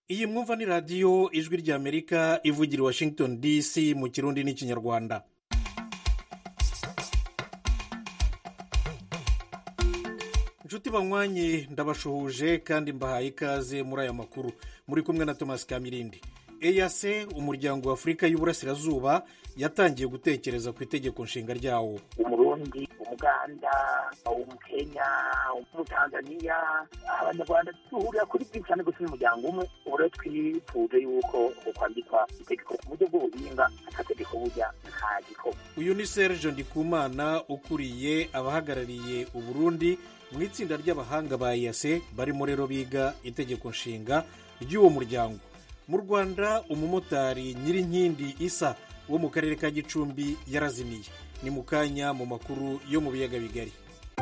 iyi mwumva ni radiyo ijwi ry'amerika ivugira i washington dc mu kirundi n'ikinyarwanda inshuti banywanyi ndabashuhuje kandi mbahaye ikaze muri aya makuru muri kumwe na thomas kamirindi eyase umuryango wa afurika y'uburasirazuba yatangiye gutekereza ku itegeko nshinga ryawo umurundi umuganda umukenya umutanzaniya abanyarwanda duhurira kuri byinshi cyane gusa n'umuryango umwe ubu rero twifuje yuko kwandikwa itegeko ku buryo bw'ubuhinga akategeko burya nta gikorwa uyu ni serge ndikumana ukuriye abahagarariye uburundi mu itsinda ry'abahanga ba eyase barimo rero biga itegeko nshinga ry'uwo muryango mu rwanda umumotari nyirinkindi isa wo mu karere ka gicumbi yarazimiye ni mu kanya mu makuru yo mu biyaga bigari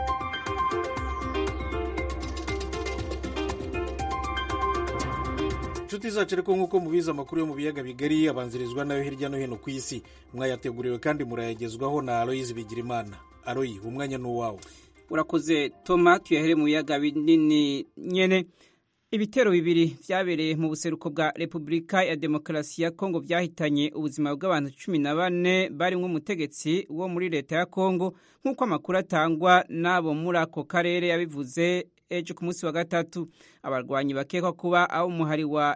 inshuti zacu ariko nk'uko mubizi amakuru yo mu biyaga bigari abanzirizwa nayo hirya no hino ku isi mwayateguriwe kandi murayagezwaho na aloyizi bigirimana aroyi umwanya ni uwawe urakoze toma tuyahere mu biyaga binini nyene ibitero bibiri vyabereye mu buseruko bwa repubulika ya demokarasi ya kongo vyahitanye ubuzima bw'abantu cumi na bane barimwo umutegetsi wo muri leta ya kongo nk'uko amakuru atangwa n'abo muri ako karere yabivuze ejo ku munsi wa gatatu abarwanyi bakekwa kuba abo umuhari wa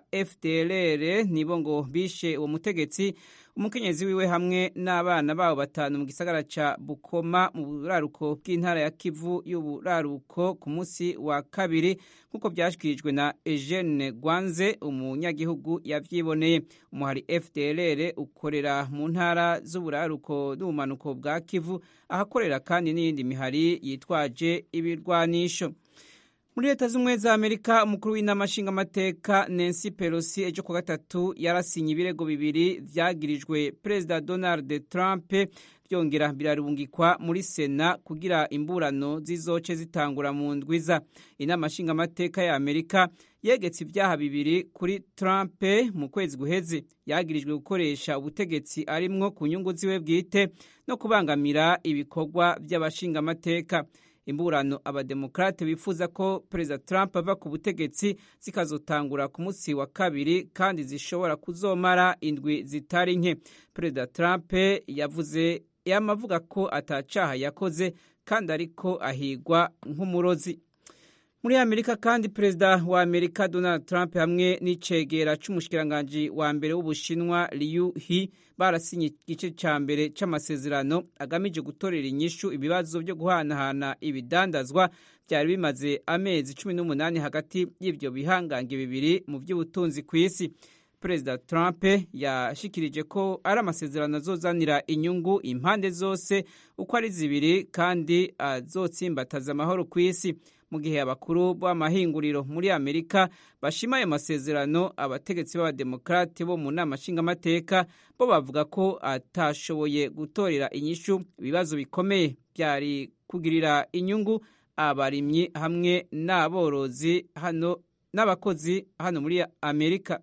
fdlr nibo ngo bishe uwo mutegetsi umukenyezi wiwe hamwe n'abana babo batanu mu gisagara ca bukoma mu buraruko bw'intara ya kivu y'uburaruko ku munsi wa kabiri nk'uko vyashikirijwe na eugene gwanze umunyagihugu yavyiboneye umuhari fdlr ukorera mu ntara z'uburaruko n'ubumanuko bwa kivu ahakorera kandi n'iyindi mihari yitwaje ibirwanisho muri leta z'ubumwe za amerika umukuru w'inama nshingamateka nancy pelosi ejo ku gatatu yarasinye ibirego bibiri vyagirijwe perezida donald trump byongera birarungikwa muri sena kugira imburano zizoce zitangura mu ndwiza inama nshingamateka ya amerika yegetse ibyaha bibiri kuri trump mu kwezi guheze yagirijwe gukoresha ubutegetsi arimwo ku nyungu ziwe bwite no kubangamira ibikorwa by'abashingamateka imburano abademokrate bifuza ko perezida trump ava ku butegetsi zikazotangura ku munsi wa kabiri kandi zishobora kuzomara indwi zitari nke perezida trump yavuze yamavuga ko atacaha yakoze kandi ariko ahigwa nk'umurozi muri amerika kandi perezida wa amerika donald trump hamwe n'icegera c'umushikiranganji wa mbere w'ubushinwa liu hi barasinye igice ca mbere c'amasezerano agamije gutorera inyishu ibibazo vyo guhanahana ibidandazwa vyari bimaze amezi cumi n'umunani hagati y'ivyo bihangange bibiri mu vy'ubutunzi kw'isi perezida trump yashikirije ko ari amasezerano azozanira inyungu impande zose uko ari zibiri kandi azotsimbataza amahoro ku isi mu gihe abakuru b'amahinguriro muri amerika bashima ayo masezerano abategetsi b'abademokrate bo mu nama nshingamateka bo bavuga ko atashoboye gutorera inyishu ibibazo bikomeye byari kugirira inyungu abarimyi hamwe n'aborozi hano n'abakozi hano muri amerika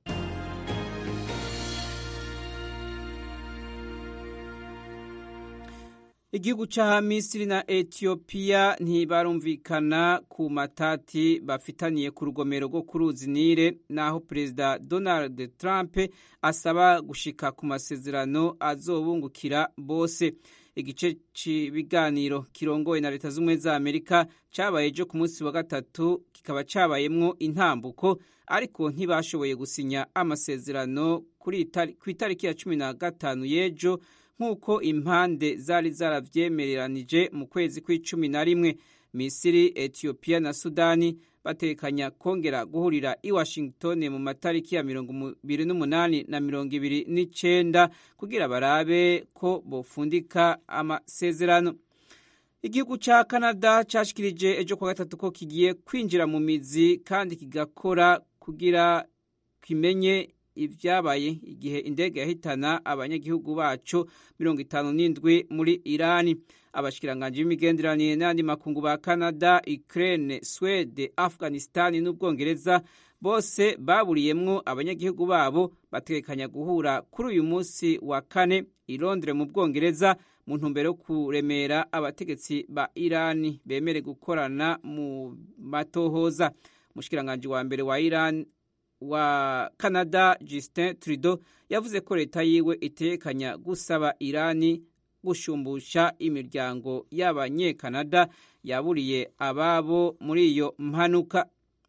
igihugu ca misiri na etiyopiya ntibarumvikana ku matati bafitaniye ku rugomero rwo ku ruzi nile naho perezida donald trump asaba gushika ku masezerano azobungukira bose igice c'ibiganiro kirongowe na leta z'ubumwe za amerika cabaye ejo ku munsi wa gatatu kikaba cabayemwo intambuko ariko ntibashoboye gusinya amasezerano ku itariki ya cumi na gatanu y'ejo nk'uko impande zari zaravyemereranije mu kwezi kw'icumi na rimwe misiri etiyopiya na sudani batekanya kongera guhurira i washington mu matariki ya mirongo ibiri n'umunani na mirongo ibiri n'icenda kugira barabe ko bofundika amasezerano igihugu ca canada cashikirije ejo kwa gatatu ko kigiye kwinjira mu mizi kandi kigakora kugira kimenye ivyabaye igihe indege yahitana abanyagihugu baco mirongo itanu n'indwi muri irani abashikiranganji b'imigenderanire n'andi makungu ba canada ukraine swede afghanistan n'ubwongereza bose baburiyemwo abanyagihugu babo bategekanya guhura kuri uyu munsi wa kane i londres mu bwongereza mu ntumbero yo kuremera abategetsi ba irani bemere gukorana mu matohoza umushikiranganji wa mbere wa irani wa canada justin trudeau yavuze ko leta yiwe itekanya gusaba irani gushumbusha imiryango y'abanyekanada yaburiye ababo muri iyo mpanuka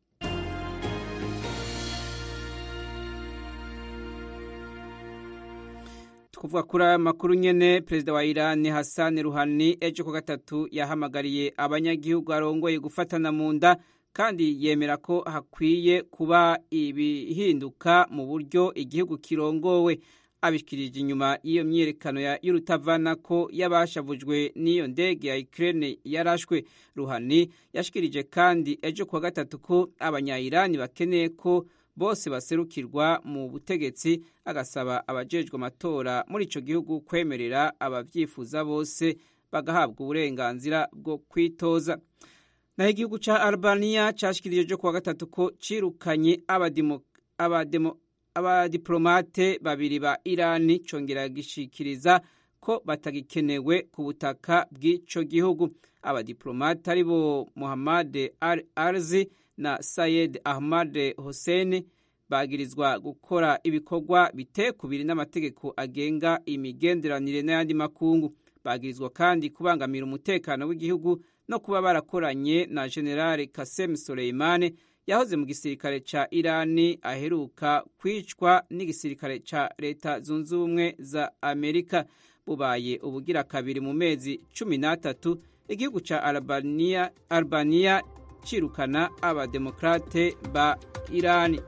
kuvuga kuri aya makuru nyene perezida wa irani hassan ruhani ejo ku gatatu yahamagariye abanyagihugu arongoye gufatana mu nda kandi yemera ko hakwiye kuba ibihinduka mu buryo igihugu kirongowe abishikirije inyuma y'iyo myiyerekano y'urutavana ko y'abashavujwe n'iyo ndege ya Ukraine yarashwe ruhani yashikirije kandi ejo kuwa gatatu ko abanyayirani bakeneye ko bose baserukirwa mu butegetsi agasaba abajejwe amatora muri ico gihugu kwemerera abavyifuza bose bagahabwa uburenganzira bwo kwitoza naho igihugu ca albania cashikirije ejo kuwa gatatu ko cirukanye abadimo abademo abadiplomate babiri ba irani congera gishikiriza ko batagikenewe ku butaka bw'ico gihugu abadiplomate ari bo muhammad al arzi na sayed ahmad hussein bagirizwa gukora ibikorwa bitekubiri n'amategeko agenga imigenderanire n'ayandi makungu bagirizwa kandi kubangamira umutekano w'igihugu no kuba barakoranye na generale kasem soleimane yahoze mu gisirikare ca irani aheruka kwicwa n'igisirikare ca leta zunze ubumwe za amerika bubaye ubugira kabiri mu mezi cumi n'atatu igihugu ca albania, albania cirukana abademokrate ba irani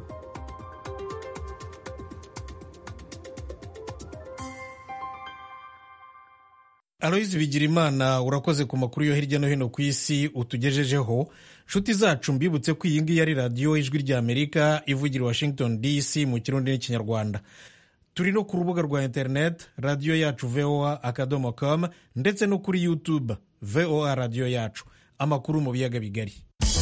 aloyizi bigirimana urakoze ku makuru yo hirya no hino ku isi utugejejeho nshuti zacu mbibutse ko iyi ngiyi ari radiyo ijwi ry'amerika ivugira washington dc mu kirundi n'ikinyarwanda turi no ku rubuga rwa interineti radiyo yacu voa akadomo com ndetse no kuri youtube voa radiyo yacu amakuru mu biyaga bigari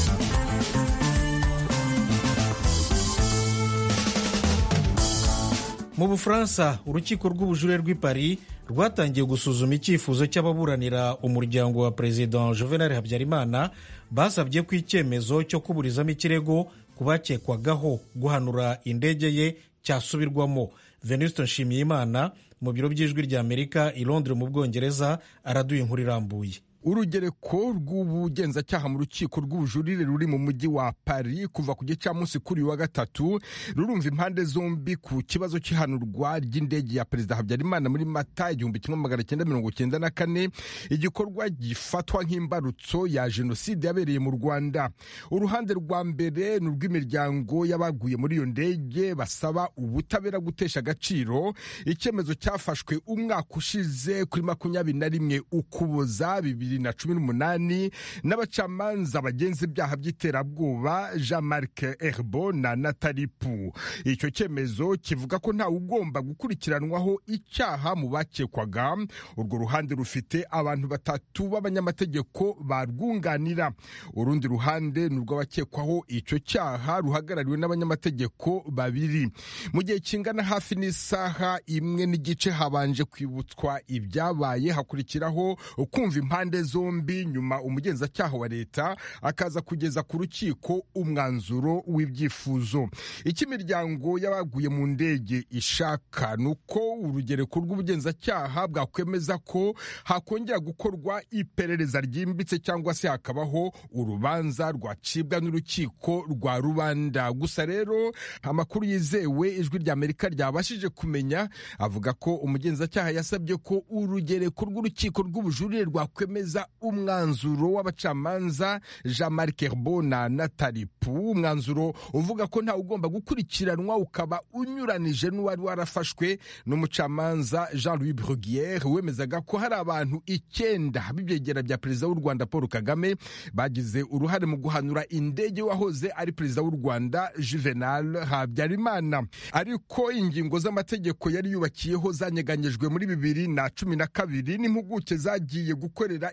mu bufaransa urukiko rw'ubujurire rw'i paris rwatangiye gusuzuma icyifuzo cy'ababuranira umuryango wa perezida juvenal habyarimana basabye ko icyemezo cyo kuburizamo ikirego ku bakekwagaho guhanura indege ye cyasubirwamo venuste nshimiyimana mu biro by'ijwi ry'amerika i londres mu bwongereza araduye inkuru irambuye urugereko rw'ubugenzacyaha mu rukiko rw'ubujurire ruri mu mujyi wa paris kuva ku gicamunsi kuri uyu wa gatatu rurumva impande zombi ku kibazo cy'ihanurwa ry'indege ya perezida habyarimana muri mata igihumbi kimwe magana cyenda mirongo cyenda na kane igikorwa gifatwa nk'imbarutso ya jenoside yabereye mu rwanda uruhande rwa mbere ni urw'imiryango y'abaguye muri iyo ndege basaba ubutabera gutesha agaciro icyemezo cyafashwe umwaka ushize kuri makumyabiri na rimwe ukuboza bibiri na cumi n'umunani n'abacamanza bagenza ibyaha by'iterabwoba jean marc herbo na natalipu icyo cyemezo kivuga ko ntawe ugomba gukurikiranwaho icyaha mu bakekwaga urwo ruhande rufite abantu batatu b'abanyamategeko barwunganira urundi ruhande ni urw'abakekwaho icyo cyaha ruhagarariwe n'abanyamategeko babiri mu gihe kingana hafi n'isaha imwe n'igice habanje kwibutswa ibyabaye hakurikiraho kumva impande zombi nyuma umugenzacyaha wa leta akaza kugeza ku rukiko umwanzuro w'ibyifuzo icyo imiryango y'abaguye mu ndege ishaka ni uko urugereko rw'ubugenzacyaha bwakwemeza ko hakongera gukorwa iperereza ryimbitse cyangwa se hakabaho urubanza rwacibwa n'urukiko rwa rubanda gusa rero amakuru yizewe ijwi ry'amerika ryabashije kumenya avuga ko umugenzacyaha yasabye ko urugereko rw'urukiko rw'ubujurire rwakwemeza umwanzuro w'abacamanza jean marc herbo na natalipu umwanzuro uvuga ko ntawe ugomba gukurikiranwa ukaba unyuranije n'uwari warafashwe n'umucamanza jean louis brugiere wemezaga ko hari abantu icyenda b'ibyegera bya perezida w'u rwanda paul kagame bagize uruhare mu guhanura indege wahoze ari perezida w'u rwanda juvenal habyarimana ariko ingingo z'amategeko yari yubakiyeho zanyeganyejwe muri bibiri na cumi na kabiri n'impuguke zagiye gukorera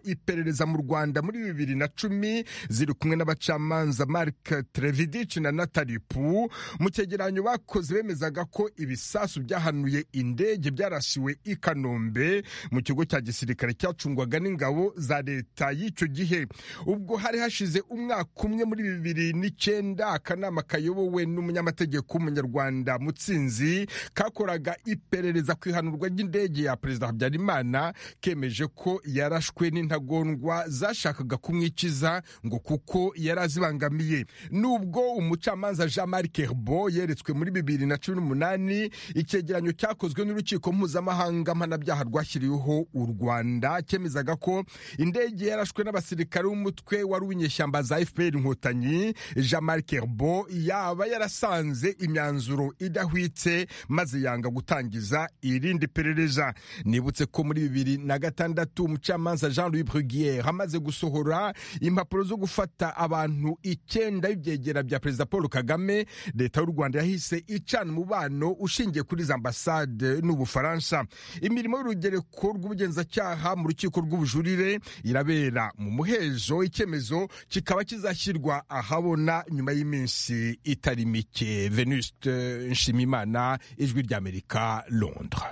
iperereza mu rwanda muri bibiri na cumi ziri kumwe n'abacamanza mark trevidic na natalipu mu cyegeranyo bakoze bemezaga ko ibisasu byahanuye indege byarasiwe i kanombe mu kigo cya gisirikare cyacungwaga n'ingabo za leta y'icyo gihe ubwo hari hashize umwaka umwe muri bibiri n'icyenda akanama kayobowe n'umunyamategeko w'umunyarwanda mutsinzi kakoraga iperereza ku ihanurwa ry'indege ya perezida habyarimana kemeje ko yarashwe n'intagondwa zashakaga kumwikiza ngo kuko yari azibangamiye nubwo umucamanza jean marc herbo yeretswe muri bibiri na cumi n'umunani icyegeranyo cyakozwe n'urukiko mpuzamahanga mpanabyaha rwashyiriweho u rwanda cyemezaga ko indege yarashwe n'abasirikare b'umutwe wari uw'inyeshyamba za fpr inkotanyi jean marc herbo yaba yarasanze imyanzuro idahwitse maze yanga gutangiza irindi perereza nibutse ko muri bibiri na gatandatu umucamanza jean louis brugiere amaze gusohora impapuro zo gufata abantu icyenda b'ibyegera bya perezida paul kagame leta y'u rwanda yahise icana umubano ushingiye kuri za ambasade n'ubufaransa imirimo y'urugereko rw'ubugenzacyaha mu rukiko rw'ubujurire irabera mu muhezo icyemezo kikaba kizashyirwa ahabona nyuma y'iminsi itari mike venuste nshimimana ijwi ry'amerika londres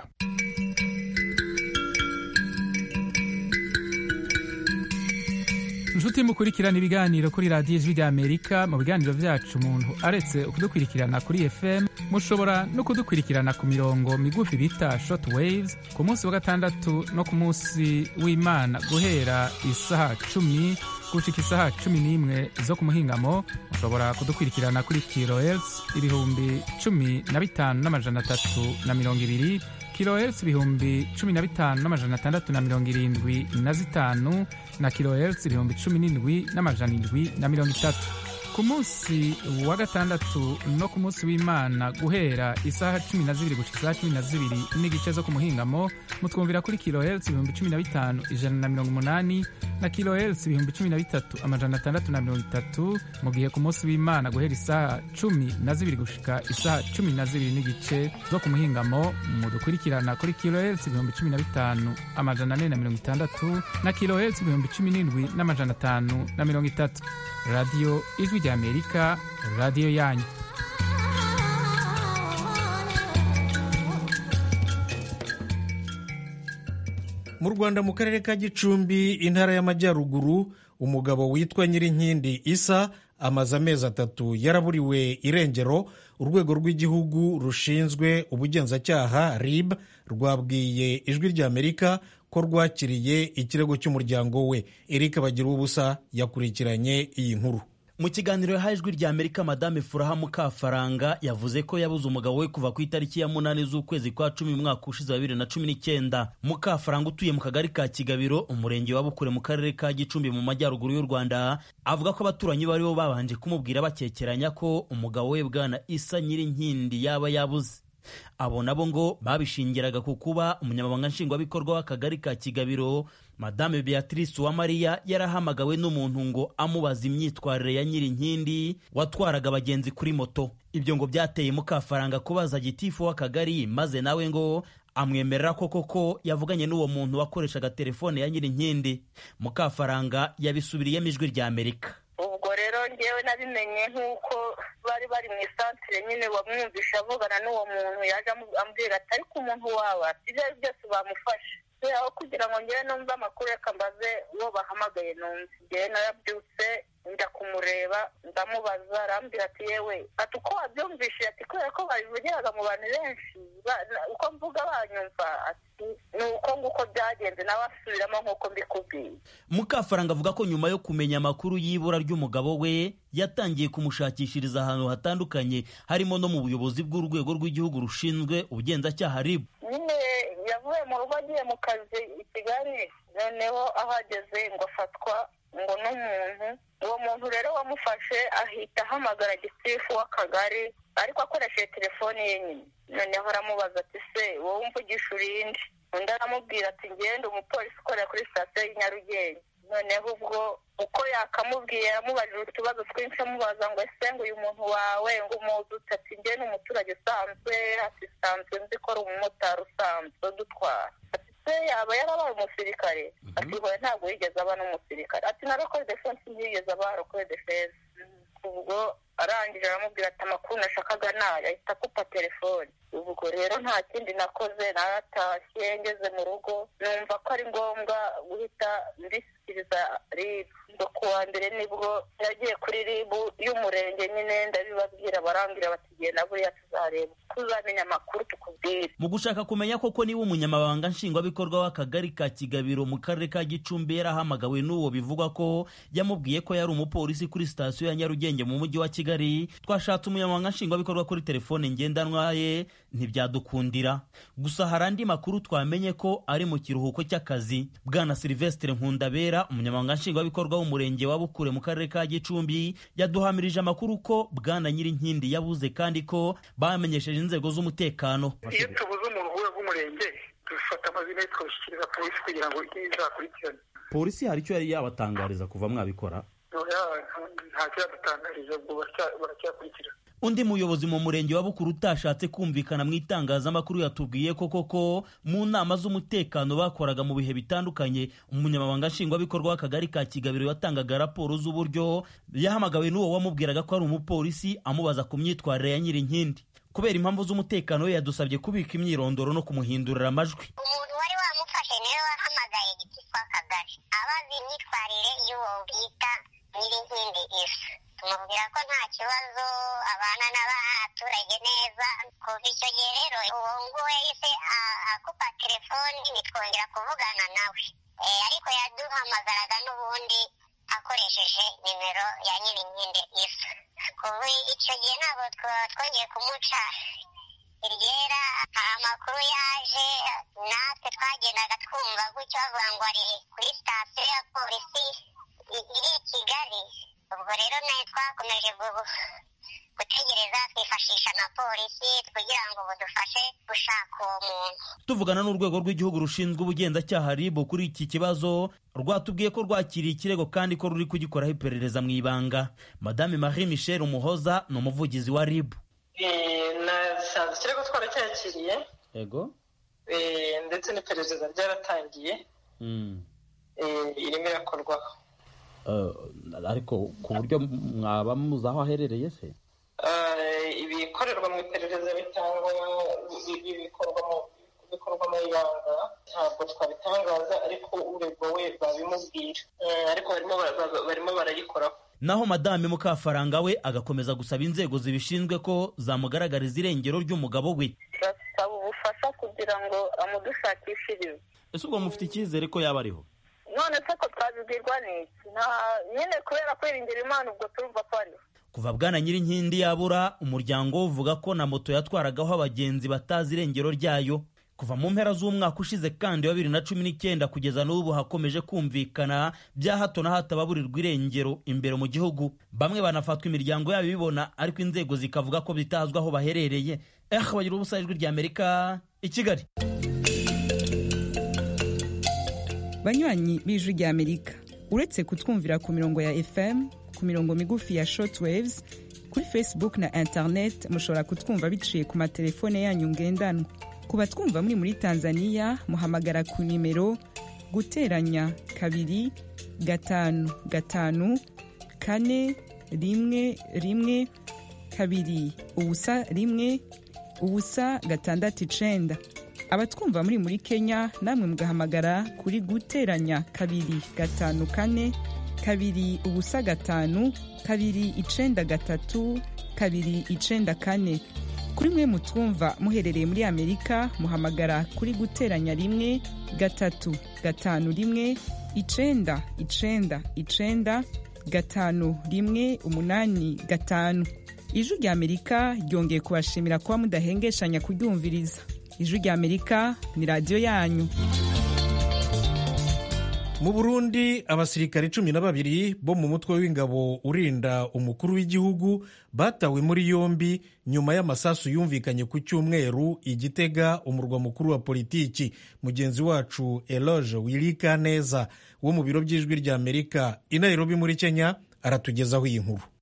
inshuti mukurikirana ibiganiro kuri radiyo ijwi ry'amerika mu biganiro byacu umuntu aretse kudukurikirana kuri fm mushobora no kudukurikirana ku mirongo migufi bita short waves ku munsi wa gatandatu no ku munsi w'imana guhera isaha cumi gushika isaha cumi n'imwe zo ku muhingamo mushobora kudukurikirana kuri kilohertz ibihumbi cumi na bitanu n'amajana atatu na mirongo ibiri kilohertz ibihumbi cumi na bitanu n'amajana atandatu na mirongo irindwi na zitanu na kilohertz ibihumbi cumi n'indwi n'amajana indwi na mirongo itatu ku munsi wa gatandatu no ku munsi w'imana guhera isaha cumi na zibiri gushika isaha cumi na zibiri n'igice zo ku muhingamo mutwumvira kuri kilohertz ibihumbi cumi na bitanu ijana na mirongo umunani na kilohertz ibihumbi cumi na bitatu amajana atandatu na mirongo itatu mu gihe ku munsi w'imana guhera isaha cumi na zibiri gushika isaha cumi na zibiri n'igice zo ku muhingamo mudukurikirana kuri kilohertz ibihumbi cumi na bitanu amajana ane na mirongo itandatu na kilohertz ibihumbi cumi n'indwi n'amajana atanu na mirongo itatu radiyo ijwi ry'amerika radiyo yanyu mu rwanda mu karere ka gicumbi intara y'amajyaruguru umugabo witwa nyirinkindi isa amaze amezi atatu yaraburiwe irengero urwego rw'igihugu rushinzwe ubugenzacyaha rib rwabwiye ijwi ry'amerika ko rwakiriye ikirego cy'umuryango we eric bagira ubusa yakurikiranye iyi nkuru mu kiganiro yahaye ijwi rya amerika madame furaha mukafaranga yavuze ko yabuze umugabo we kuva ku itariki ya munani z'ukwezi kwa cumi umwaka ushize wa bibiri na cumi n'icyenda mukafaranga utuye mu kagari ka kigabiro umurenge wa bukure mu karere ka gicumbi mu majyaruguru y'u rwanda avuga ko abaturanyi bari bo babanje kumubwira bakekeranya ko umugabo we bwana isa nyirinkindi yaba yabuze abo nabo ngo babishingiraga ku kuba umunyamabanga nshingwabikorwa w'akagari ka kigabiro madame beatrice uwamariya yarahamagawe n'umuntu ngo amubaza imyitwarire ya nyirinkindi watwaraga abagenzi kuri moto ibyo ngo byateye mukafaranga kubaza gitifu w'akagari maze nawe ngo amwemerera ko koko yavuganye n'uwo muntu wakoreshaga telefone ya nyirinkindi mukafaranga yabisubiriyemo ijwi rya amerika ubwo rero ngewe nabimenye nk'uko bari bari mu isantire nyine wamwumvisha avugana n'uwo muntu yaje ambwira ati ariko umuntu wawe ibyo ari byose bamufashe aho kugira ngo ngewe numve amakuru reka mbaze uwo bahamagaye numve ngewe narabyutse njya kumureba ndamubaza arambwira ati yewe ati uko wabyumvishije ati kubera ko babivugiraga mu bantu benshi uko mvuga banyumva ati ni uko nguko byagenze nawe asubiramo nk'uko mbikubwiye mukafaranga avuga ko nyuma yo kumenya amakuru y'ibura ry'umugabo we yatangiye kumushakishiriza ahantu hatandukanye harimo no mu buyobozi bw'urwego rw'igihugu rushinzwe ubugenzacyaha ribu nyine yavuye mu rugo agiye mu kazi i kigali noneho ahageze ngo afatwa ngo n'umuntu uwo muntu rero wamufashe ahita ahamagara gitifu w'akagari ariko akoresheje telefoni ye nyine noneho aramubaza ati se wowe umvugisha urinde undi aramubwira ati ngende umupolisi ukorera kuri sitasiyo y'i nyarugenge noneho ubwo uko yakamubwiye yamubajije utubazo twinshi amubaza ngo ese ngo uyu muntu wawe ngo umuzi ati njye ni umuturage usanzwe ati sanzwe nzi ko ari umumotari usanzwe udutwara se yaba yarabaye umusirikare ati hoya ntabwo yigeze aba n'umusirikare ati na rokore defense ntiyigeze aba rokore defense ubwo arangije aramubwira ati amakuru nashakaga nayo ahita akupa telefone ubwo rero nta kindi nakoze naratashye ngeze mu rugo numva ko ari ngombwa guhita mbishyikiriza ribu ngo ku wa mbere nibwo yagiye kuri ribu y'umurenge nyine ndabibabwira barambwira bati genda buriya tuzareba tuzamenya amakuru tukubwire mu gushaka kumenya koko niba umunyamabanga nshingwabikorwa w'akagari ka kigabiro mu karere ka gicumbi yarahamagawe n'uwo bivugwa ko yamubwiye ko yari umupolisi kuri sitasiyo ya nyarugenge mu mujyi wa kigali twashatse umunyamabanga nshingwabikorwa kuri telefone ngendanwa ye ntibyadukundira gusa hari andi makuru twamenye ko ari mu kiruhuko cy'akazi bwana silvestre nkundabera umunyamabanga nshingwabikorwa w'umurenge wa bukure mu karere ka gicumbi yaduhamirije amakuru ko bwana nyirinkindi yabuze kandi ko bamenyesheje inzego z'umutekano iyo tubuze umuntu uvuye bw'umurenge dufata amazina ye tukabishyikiriza polisi kugira ngo izakurikirane polisi hari icyo yari yabatangariza kuva mwabikora ntacyo yadutangariza ubwo baracyakurikirana undi muyobozi mu murenge wa bukuru utashatse kumvikana mu itangazamakuru yatubwiye ko koko mu nama z'umutekano bakoraga mu bihe bitandukanye umunyamabanga nshingwabikorwa w'akagari ka kigabiro yatangaga raporo z'uburyo yahamagawe n'uwo wamubwiraga ko ari umupolisi amubaza ku myitwarire ya nyirinkindi kubera impamvu z'umutekano we yadusabye kubika imyirondoro no kumuhindurira amajwi umuntu wari wamufashe niwe wahamagaye igiti kw'akagari abazi imyitwarire y'uwo bita nyirinkindi ifu tumubwira ko nta kibazo abana n'abaturage neza kuva icyo gihe rero uwo nguwo yahise akupa telefoni ntitwongera kuvugana nawe ariko yaduhamagaraga n'ubundi akoresheje nimero ya nyirinkindi ifu kuva icyo gihe ntabwo twongeye kumuca iryera amakuru yaje natwe twagendaga twumva gutyo bavuga ngo ari kuri sitasiyo ya polisi iri i kigali ubwo rero nayo twakomeje gutegereza twifashisha na polisi kugira ngo budufashe gushaka uwo muntu tuvugana n'urwego rw'igihugu rushinzwe ubugenzacyaha rib kuri iki kibazo rwatubwiye ko rwakiriye ikirego kandi ko ruri kugikoraho iperereza mu ibanga madame marie michel umuhoza ni umuvugizi wa rib nasanze ikirego twaracyakiriye yego ndetse n'iperereza ryaratangiye irimo irakorwaho ariko ku buryo mwaba muzi aho aherereye se ibikorerwa mu iperereza bitangwa bikorwa mu ibanga ntabwo twabitangaza ariko uregwa we babimubwira ariko barimo barayikoraho naho madame mukafaranga we agakomeza gusaba inzego zibishinzwe ko zamugaragariza irengero ry'umugabo we turasaba ubufasha kugira ngo amudushakishirize ese ubwo mufite icyizere ko yaba ariho none se ko twabibwirwa n'iki nyine kubera kwiringira imana ubwo turumva ko ariho kuva bwana nyirinkindi yabura umuryango uvuga ko na moto yatwaragaho abagenzi batazi irengero ryayo kuva mu mpera z'umwaka ushize kandi wa bibiri na cumi n'icyenda kugeza n'ubu hakomeje kumvikana bya hato na hato ababurirwa irengero imbere mu gihugu bamwe banafatwa imiryango yabo ibibona ariko inzego zikavuga ko bitazwi aho baherereye eh bagira ubusa ijwi rya amerika i kigali banywanyi b'ijwi rya amerika uretse kutwumvira ku mirongo ya fm ku mirongo migufi ya shortwaves kuri facebook na internet mushobora kutwumva biciye ku matelefone yanyu ngendanwa ku batwumva muri muri tanzania muhamagara ku nimero guteranya kabiri gatanu gatanu kane rimwe rimwe kabiri ubusa rimwe ubusa gatandatu icenda abatwumva muri muri kenya namwe mugahamagara kuri guteranya kabiri gatanu kane kabiri ubusa gatanu kabiri icenda gatatu kabiri icenda kane kuri mwe mutwumva muherereye muri amerika muhamagara kuri guteranya rimwe gatatu gatanu rimwe icenda icenda icenda gatanu rimwe umunani gatanu ijwi rya amerika ryongeye kubashimira kuba mudahengeshanya kuryumviriza ijwi rya amerika ni radiyo yanyu mu burundi abasirikare cumi na babiri bo mu mutwe w'ingabo urinda umukuru w'igihugu batawe muri yombi nyuma y'amasasu yumvikanye ku cyumweru igitega umurwa mukuru wa politiki mugenzi wacu eloge wirika neza wo mu biro by'ijwi rya amerika i nairobi muri kenya aratugezaho iyi nkuru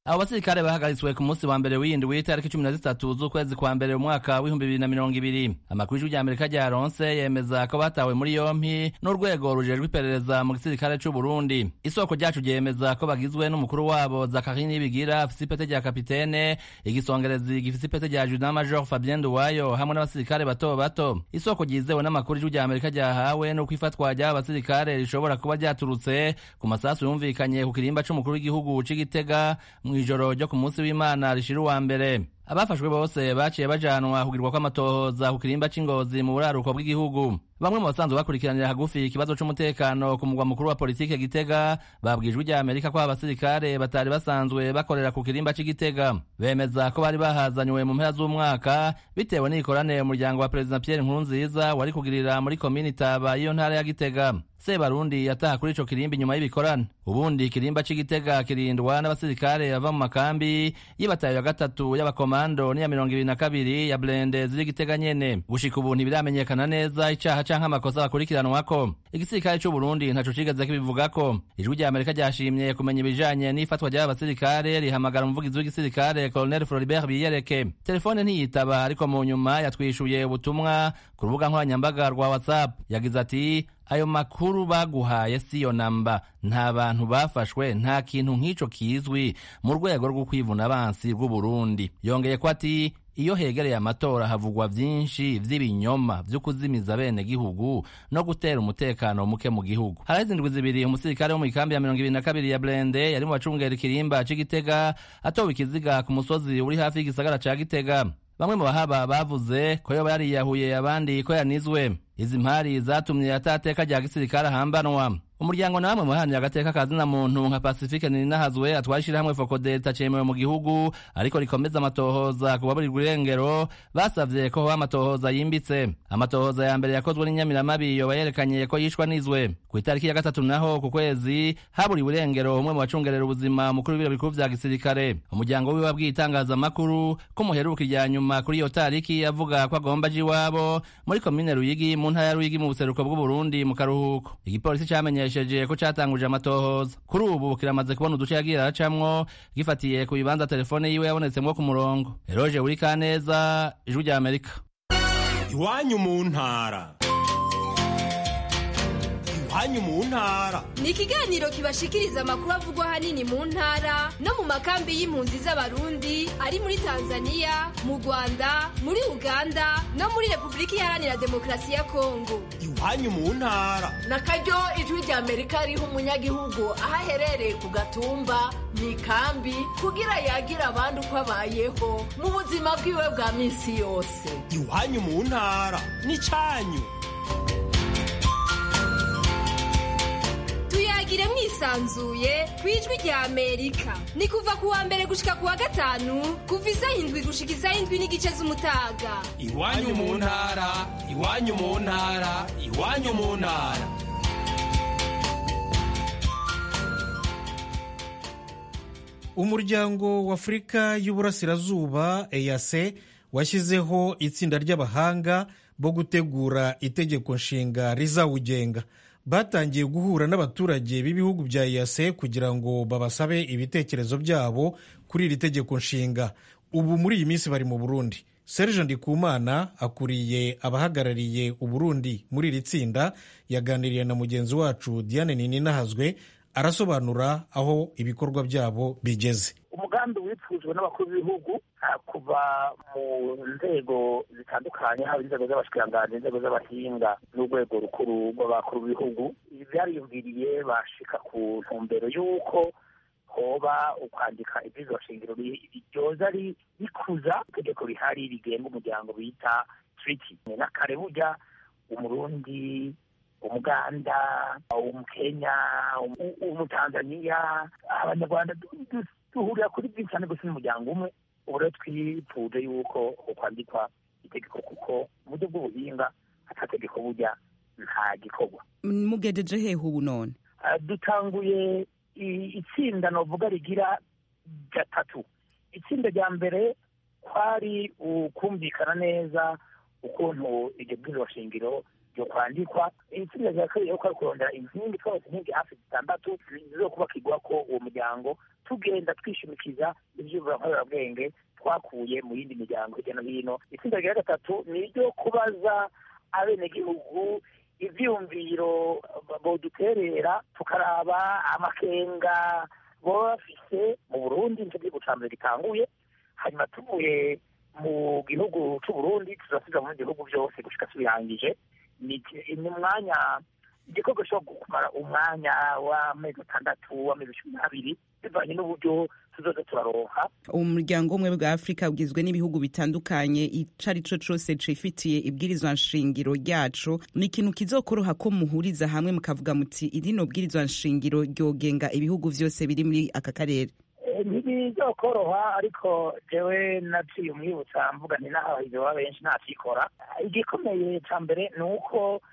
abo basirikare bahagaritswe ku munsi wa mbere w'iyindwi w'itariki cumi na zitatu z'ukwezi kwa mbere mu mwaka w'ibihumbi bibiri na mirongo ibiri amakuru y'ijwi ry'amerika rya ronse yemeza ko batawe muri yompi n'urwego rujejwe iperereza mu gisirikare c'u burundi isoko ryacu ryemeza ko bagizwe n'umukuru wabo zakari nibigira afise ipete rya kapitene igisongerezi gifise ipete rya judant major fabien nduwayo hamwe n'abasirikare bato bato isoko ryizewe n'amakuru y'ijwi ry'amerika ryahawe n'uko ifatwa ry'aba basirikare rishobora kuba ryaturutse ku masasu yumvikanye ku kirimba c'umukuru w'igihugu c'igitega mw'ijoro ryo ku munsi w'imana rishira uwa mbere abafashwe bose baciye bajanwa kugirwa kw'amatohoza ku kirimba c'ingozi mu buraruko bw'igihugu bamwe mu basanzwe bakurikiranira hagufi ikibazo c'umutekano ku mugwa mukuru wa politike gitega babwijwe rya amerika ko abasirikare batari basanzwe bakorera ku kirimba c'igitega bemeza ko bari bahazanywe mu mpera z'umwaka bitewe n'ikoranire umuryango wa perezida pierre nkurunziza wari kugirira muri komini taba y'iyo ntara ya gitega sebarundi yataha kuri ico kirimba inyuma y'ibikorane ubundi ikirimba c'igitega kirindwa n'abasirikare bava mu makambi y'ibatayo ya gatatu y'abakomando n'iya mirongo ibiri na kabiri ya blende ziri gitega nyene gushika ubu ntibiramenyekana neza icaha canke amakosa bakurikiranwako igisirikare c'u burundi ntaco cigeze kibivugako ijwi rya amerika ryashimye kumenya ibijanye n'ifatwa ry'aba basirikare rihamagara umuvugizi w'igisirikare colonel floribert biyereke telefone ntiyitaba ariko mu nyuma yatwishuye ubutumwa ku rubuga nkoranyambaga rwa whatsapp yagize ati ayo makuru baguhaye siyo namba nta bantu bafashwe nta kintu nk'ico kizwi mu rwego rwo kwivuna abansi bw'uburundi yongeye ko ati iyo hegereye amatora havugwa vyinshi vy'ibinyoma vyo kuzimiza bene gihugu no gutera umutekano muke mu gihugu haraheze indwi zibiri umusirikare wo mu ikambi ya mirongo ibiri na kabiri ya blende yari mu bacungera ikirimba c'igitega atowe ikiziga ku musozi uri hafi y'igisagara ca gitega bamwe mu bahaba bavuze ko yoba yariyahuye abandi ko yanizwe izi mpari zatumye atateka rya gisirikare ahambanwa umuryango namwe muharanira agateka kazina muntu nka pacifique ninahazwe atwara ishirahamwe fokode ritacemewe mu gihugu ariko rikomeza amatohoza ku baburirwa irengero basavye ko hoba amatohoza yimbitse amatohoza ya mbere yakozwe n'inyamiramabi yoba yerekanye ko yishwa nizwe ku itariki ya gatatu naho ku kwezi haburiwe irengero umwe mu bacungerera ubuzima mukuru w'ibiro bikuru vya gisirikare umuryango wiwe wabwiye itangazamakuru ko muheruka irya nyuma kuri iyo tariki avuga ko agomba aja iwabo muri komine ruyigi mu ntara ya ruyigi mu buseruko bw'uburundi mu karuhuko igipolisi camenyesheje ko catanguje amatohoza kuri ubu kiramaze kubona uduce yagiye aracamwo gifatiye ku bibanza telefone yiwe yabonetsemwo ku murongo eroje uri kaneza ijwi rya amerika iwanyu mu ntara iwanyu mu ntara ni ikiganiro kibashikiriza amakuru avugwa ahanini mu ntara no mu makambi y'impunzi z'abarundi ari muri tanzania mu rwanda muri uganda no muri repubulika iharanira demokarasi ya kongo iwanyu mu ntara na karyo ijwi rya amerika riha umunyagihugu aho aherereye ku gatumba mu ikambi kugira yagire abandi uko abayeho mu buzima bwiwe bwa minsi yose iwanyu mu ntara n'icanyu tuyagire mwisanzuye ku ijwi rya amerika ni kuva ku wa mbere gushika ku wa gatanu kuva isaha indwi gushika isaha indwi n'igice z'umutaga iwanyu mu ntara iwanyu mu ntara iwanyu mu ntara umuryango w'afurika y'uburasirazuba eyase washyizeho itsinda ry'abahanga bo gutegura itegeko nshinga rizawugenga batangiye guhura n'abaturage b'ibihugu bya eyase kugira ngo babasabe ibitekerezo byabo kuri iri tegeko nshinga ubu muri iyi minsi bari mu burundi serge ndikumana akuriye abahagarariye uburundi muri iri tsinda yaganiriye na mugenzi wacu diane nininahazwe arasobanura aho ibikorwa byabo bigeze umugambi wifujwe n'abakuru b'ibihugu kuva mu nzego zitandukanye haba inzego z'abashikiranganji inzego z'abahinga n'urwego rukuru rw'abakuru b'ibihugu byariyumviriye bashika ku ntumbero y'uko hoba ukwandika ibyizo shingiro ryoza rikuza itegeko rihari rigenga umuryango bita triti na kare burya umurundi umuganda umukenya umutanzaniya abanyarwanda duhurira kuri byinshi cyane gusa n'umuryango umwe ubu rero twifuje yuko ukwandikwa itegeko kuko mu buryo bw'ubuhinga atategeko burya nta gikorwa mugejeje hehe ubu none dutanguye itsinda novuga rigira gatatu itsinda rya mbere kwari ukumvikana neza ukuntu iryo bwirizwa shingiro byo kwandikwa itsinda rya kabiri ko ari kurondera inkingi twose inkingi hafi zitandatu zo kubakirwa ko uwo muryango tugenda twishimikiza ivyumviro nkorerabwenge twakuye mu yindi miryango hirya no hino itsinda rya gatatu ni iryo kubaza abenegihugu ivyumviro boduterera tukaraba amakenga boba bafise mu burundi nico gihugu ca mbere gitanguye hanyuma tuvuye mu gihugu c'uburundi tuzasiga mu bindi bihugu vyose gushika tubirangije ni ni umwanya igikorwa gishobora kumara umwanya w'amezi atandatu w'amezi cumi n'abiri bivanye n'uburyo tuzoza turaronka umuryango umwe bwa afurika ugizwe n'ibihugu bitandukanye ico ari co cose cifitiye ibwirizwa nshingiro ryaco ni ikintu kizokoroha ko muhuriza hamwe mukavuga muti irino bwirizwa nshingiro ryogenga ibihugu vyose biri muri aka karere ntibizokoroha ariko jewe naciye umwibutsa mvuga nti n'abahizi baba benshi ntakikora igikomeye ca mbere ni uko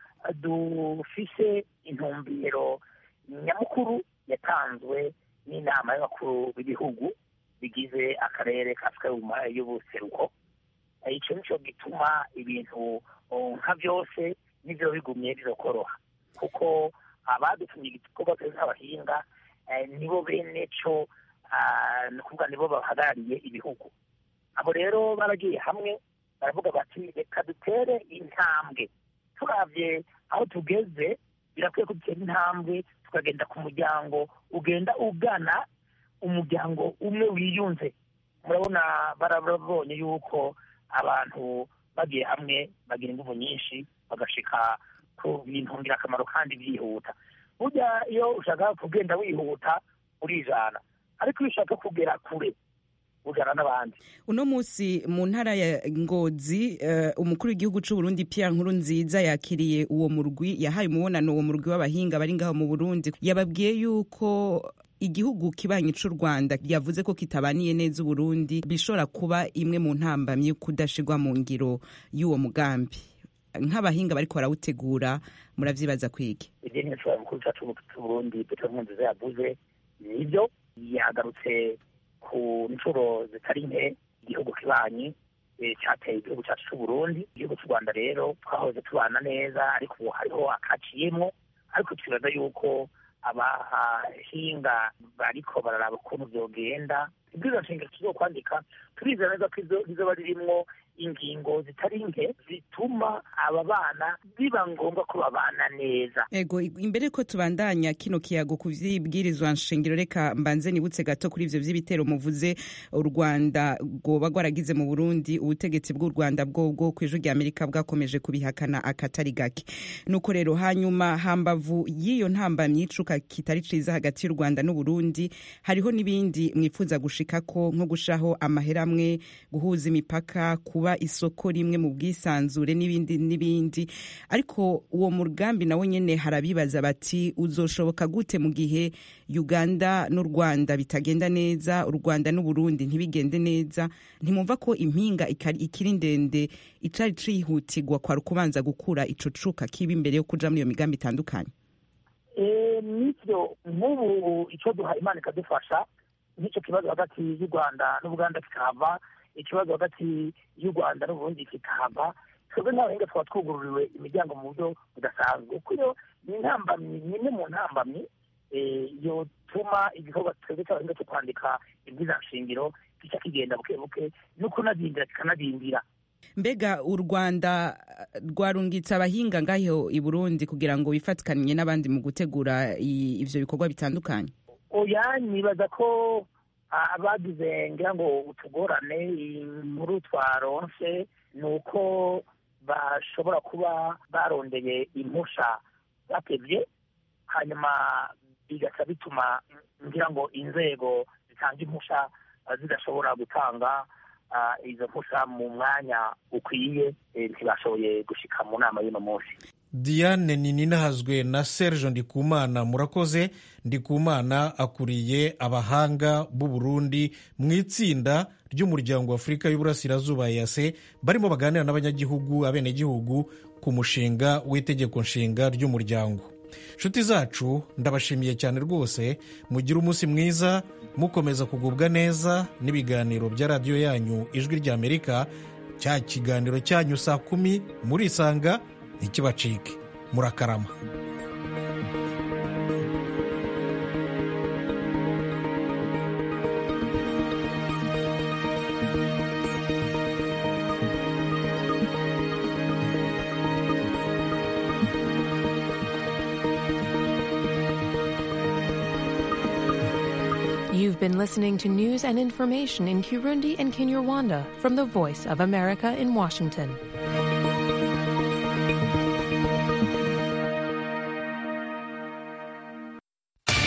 dufise intumbero nyamukuru yatanzwe n'inama y'abakuru b'ibihugu bigize akarere ka afurika y'ubuseruko ico nico gituma ibintu nka vyose n'ivyo bigumye bizokoroha kuko abadutumye igikorwa nk'abahinga nibo bene co ni ukuvuga nibo bahagarariye ibihugu abo rero baragiye hamwe baravuga bati reka dutere intambwe turavye aho tugeze birakwiye ko dutera intambwe tukagenda ku muryango ugenda ugana umuryango umwe wiyunze murabona barabonye yuko abantu bagiye hamwe bagira inguvu nyinshi bagashika ku bintu ngirakamaro kandi byihuta burya iyo ushaka kugenda wihuta urijana ariko iyo ushaka kugera kure ujana n'abandi uno munsi mu ntara ya ngozi uh, umukuru w'igihugu c'u Burundi Pierre Nkurunziza yakiriye uwo murwi yahaye umubonano uwo murwi w'abahinga bari ngaho mu Burundi yababwiye yuko igihugu kibanyi c'u Rwanda yavuze ko kitabaniye neza Uburundi bishobora kuba imwe mu ntambamye kudashigwa mu ngiro y'uwo mugambi nk'abahinga bariko barawutegura muravyibaza kwiki ivyo ni mukuru cacu c'Uburundi Petero Nkurunziza yavuze nivyo yagarutse ku nshuro zitari nke igihugu kibanyi cyateye igihugu cyacu cy'u Burundi igihugu cy'u Rwanda rero twahoze tubana neza ariko ubu hariho akaciyemwo ariko twibaza yuko abahinga bariko bararaba ukuntu vyogenda ibwirizwa nshingiro tuzokwandika turizera neza ko rizoba ririmwo ingingo zitari nke zituma aba bana biba ngombwa ko babana neza ego imbere ko tubandanya kino kiyago ku vyibwirizwa nshingiro reka mbanze nibutse gato kuri ivyo vy'ibitero muvuze u Rwanda rwoba rwaragize mu Burundi ubutegetsi bw'u Rwanda bwobwo kw'ijwi rya Amerika bwakomeje kubihakana akatari gake nuko rero hanyuma hambavu y'iyo ntambamyi icuka kitari ciza hagati y'u Rwanda n'u Burundi hariho n'ibindi mwifuza gushikako nko gushaho amahera amwe guhuza imipaka kuba isoko rimwe mu bwisanzure n'ibindi n'ibindi ariko uwo mugambi nawo nyene harabibaza bati uzoshoboka gute mu gihe Uganda n'u Rwanda bitagenda neza u Rwanda n'u Burundi ntibigende neza ntimumva ko impinga ikiri ndende icari cihutirwa kwa kubanza gukura ico cuka kiba imbere yo kuja muri iyo migambi itandukanye nivyo nk'ubu ico duha imana ikadufasha nk'icyo kibazo hagati y'u rwanda n'ubuganda kikahava ikibazo hagati y'u rwanda n'uburundi kikahava twebwe nk'abahinga twaba twugururiwe imiryango mu buryo budasanzwe kuko iyo ni intambamyi ni imwe mu ntambamyi yotuma igikorwa twebwe cy'abahinga cyo kwandika shingiro gica kigenda buke buke no kunadindira kikanadindira mbega u rwanda rwarungitse abahinga ngaho i burundi kugira ngo bifatikanye n'abandi mu gutegura ivyo bikorwa bitandukanye oya nibaza ko abagize ngira ngo utugorane inkuru twaronse ni uko bashobora kuba barondeye impusha batevye hanyuma bigaca bituma ngira ngo inzego zitanga impusha zidashobora gutanga izo mpusha mu mwanya ukwiye ntibashoboye gushika mu nama y'uno munsi diane ninahazwe na serge ndikumana murakoze ndikumana akuriye abahanga b'u burundi mu itsinda ry'umuryango w'afurika y'uburasirazuba yase barimo baganira n'abanyagihugu abenegihugu ku mushinga w'itegeko nshinga ry'umuryango nshuti zacu ndabashimiye cyane rwose mugire umunsi mwiza mukomeza kugubwa neza n'ibiganiro bya radiyo yanyu ijwi ry'amerika cya kiganiro cyanyu saa kumi murisanga ntikibacike murakarama You've been listening to news and information in Kirundi and Kinyarwanda from the Voice of America in Washington.